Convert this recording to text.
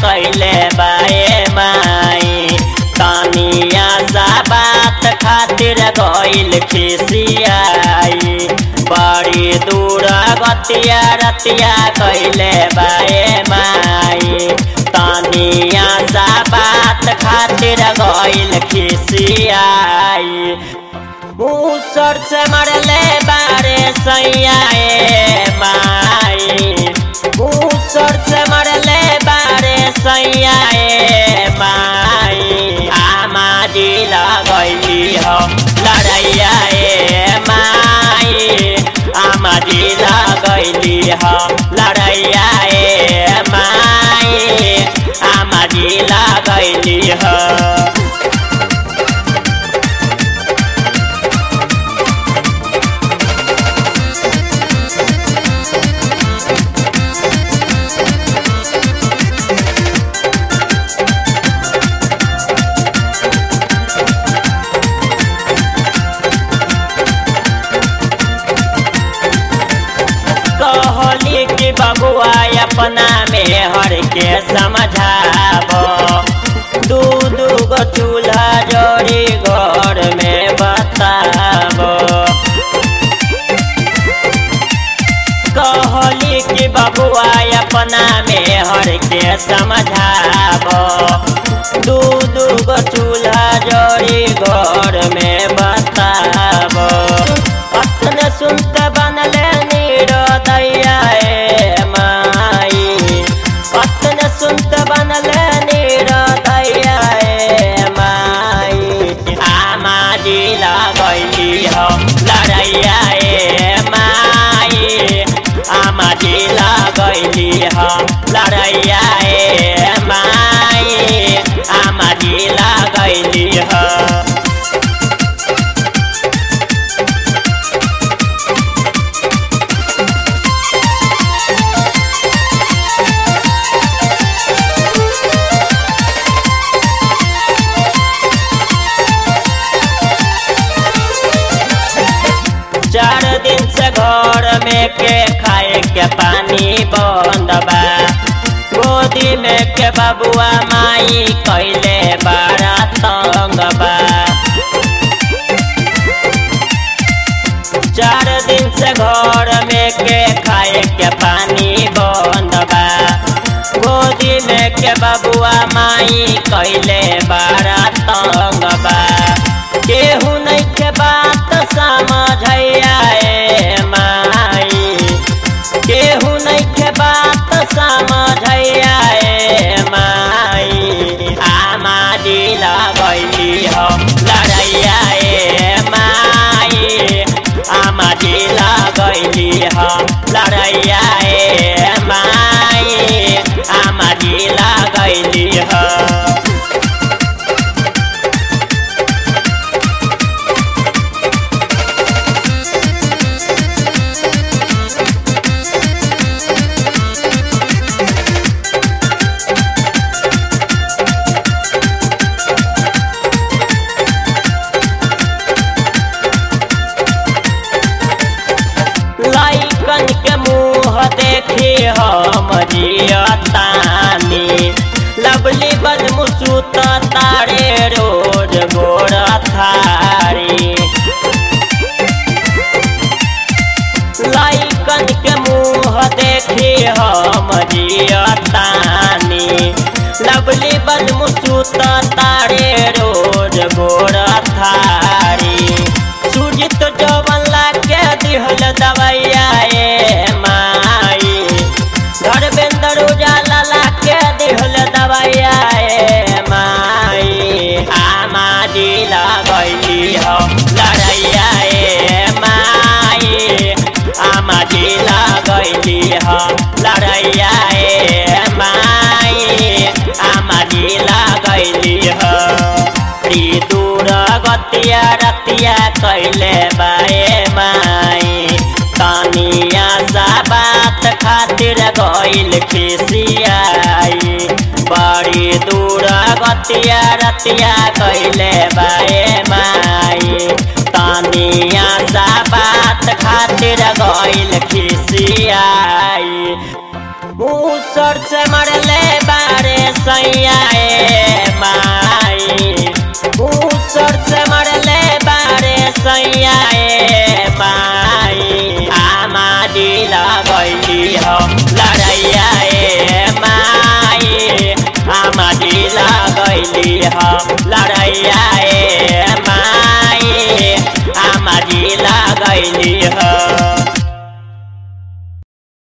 कैले बाए माई तानिया सा बात खातिर गइल खिसियाई बड़ी दूर गतिया रतिया कैले बाए माई तानिया सा बात खातिर गइल खिसियाई मूसर से मरले बारे सैयाए माई मूसर से मरले बारे सैयाए माई आमा जी लगैली हो लड़ैया ए माई आमा जी लगैली हो लड़ैया ए माई आमा जी लगैली हो कहली कि बबुआ अपना में हर के समझाबो दू दू गो चूल्हा जोड़ी घर में बताबो कहली कि बबुआ अपना में हर के समझाबो दू दू गो चूल्हा जोड़ी घर में बताबो अपने सुनते बनले नीरोदैया ए माई अपने सुनते बनले नीरोदैया ए माई आमा जी लगैली हो लड़ैया ए माई आमा जी लगैली हो लड़ैया ए माई आमा जी लगैली हो चार दिन से घर में के खाए के पानी बंद बा गोदी में के बबुआ माई कैले बड़ा तंग बा चार दिन से घर में के खाए के पानी बंद बा गोदी में के बबुआ माई कैले बड़ा तंग बा केहू नहीं के बात समझैया ए माई केहू नहीं के बात समझैया ए माई आमा जी लगैली हो लड़ैया ए माई आमा जी लगैली हो लड़ैया ए माई आमा जी लगैली हो लैकन के मुँह देखी हम जियतानी लवली बदमुसूत तारे रोज गोर थारी लैकन के मुँह देखी हम जियतानी लवली बदमुसूत तारे रोज गोर थारी सुजित जवन लाके दिहल दवैया ए माई धर्मेंद्र उजाला लाके दिहल दवैया ए माई आमा जी लगैली हो लड़ैया ए माई आमा जी लगैली हो लड़ैया ए माई आमा जी लगैली हो री दूर गतिया रतिया कैले बाए माई तानिया सा बात खातिर गइल खिसियाई बड़ी दूर गतिया रतिया कैले बाए माई तानिया सा बात खातिर गइल खिसियाई मूसर से मरले बारे सैया ए माई मूसर से मरले बारे सैया ए माई आमा दिल गैली हो लड़ैया ए माई आमा दिल गैली हो लड़ैया